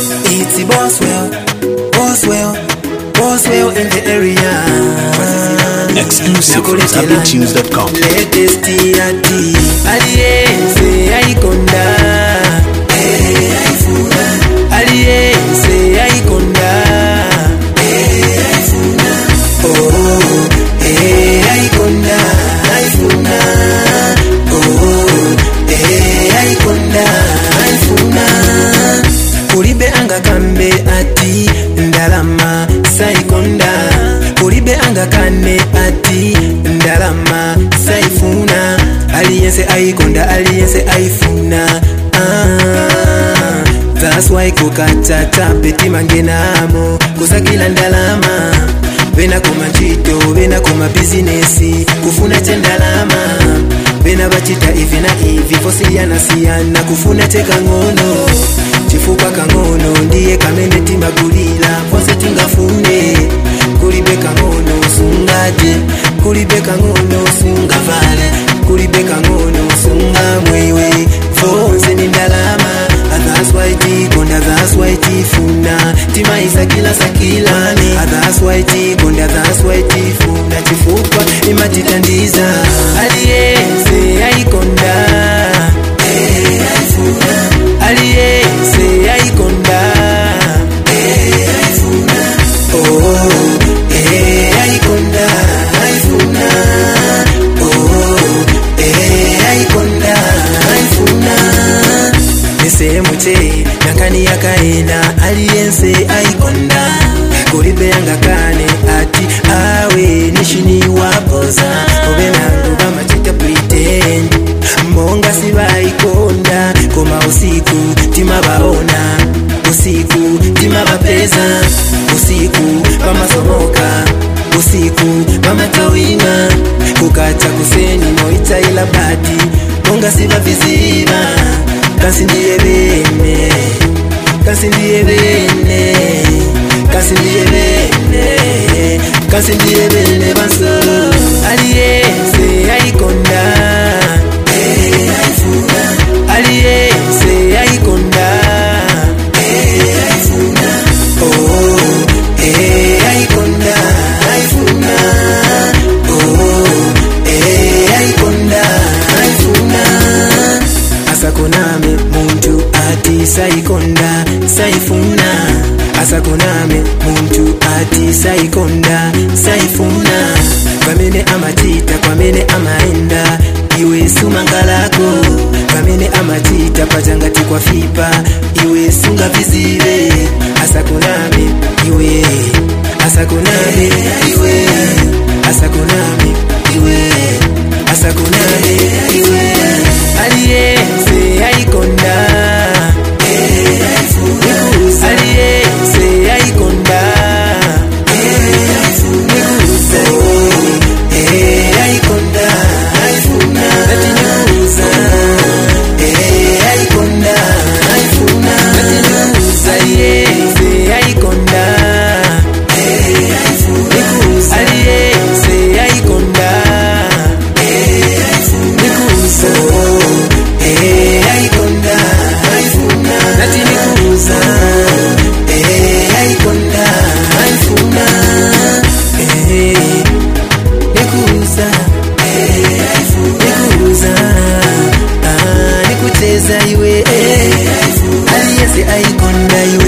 It's Boswell, Boswell, Boswell in the area. Exclusive from Nakuletela ZabiTunes.com. latest ati aliyense ayikonda aliyense ayikonda Oh, eh, ayikonda ayifuna Oh, eh, ayikonda ayifuna kulibe angakambe ati ndalama sayikonda kulibe angakane ati ndalama sayifuna aliyense ayikonda aliyense ayifuna ah, that's why kukatata betimangenamo kusakila ndalama bena koma ntchito bena koma bizinesi kufuna chendalama bena bachita ivi na ivi vosiyanasiyana kufuna chekang'ono chifukwa kang'ono ndiye kamene timagulira vonse tingafune kulibe kang'ono sungate kulibe kang'ono sungavale kulibe kang'ono sungamwewe vonse ni ndalama that's why tikonda that's why tifuna timaisakila sakilani that's why tikonda that's why tifuna chifukwa imatitandiza aliyense ayikonda aliyense ayikonda Oh, eh, ayikonda ayifuna Oh, eh, ayikonda ayifuna nisehemu che nakani yakaena aliyense ayikonda kulibe yangakane ati awe nishiniwapoza obenangu bamachita pretend mbonga sibayikonda koma usiku timabaona usiku timabapeza usiku pamasomoka usiku pamatawina kukacha kuseni moitaila badi monga sibaviziba kasi ndiye bene kasi ndiye bene kasi ndiye bene kasi ndiye bene bansolo aliyense ayikonda aliyense ayikonda Oh, eh, ayikonda ayifuna Oh, eh, ayikonda ayifuna asakoname muntu ati sayikonda sayifuna asakoname muntu ati sayikonda sayifuna pamene amachita pamene amaenda iwe sumangalako pamene amachita pachangati kwa fipa iwe sungavizive asakoname iwe asakoname iwe asakoname iwe asakoname iwe aliyense ayikonda aliyense ayikonda Eh, ayikonda ayifuna atinyuza Eh, ayikonda ayifuna atinyuza aliyense ayikonda aliyense ayikonda nikuza Eh, ayikonda ayifuna nati nikuza Eh, ayikonda ayifuna Eh, nikuza nikuza Ah, nikucheza iwe aliyense ayikonda iwe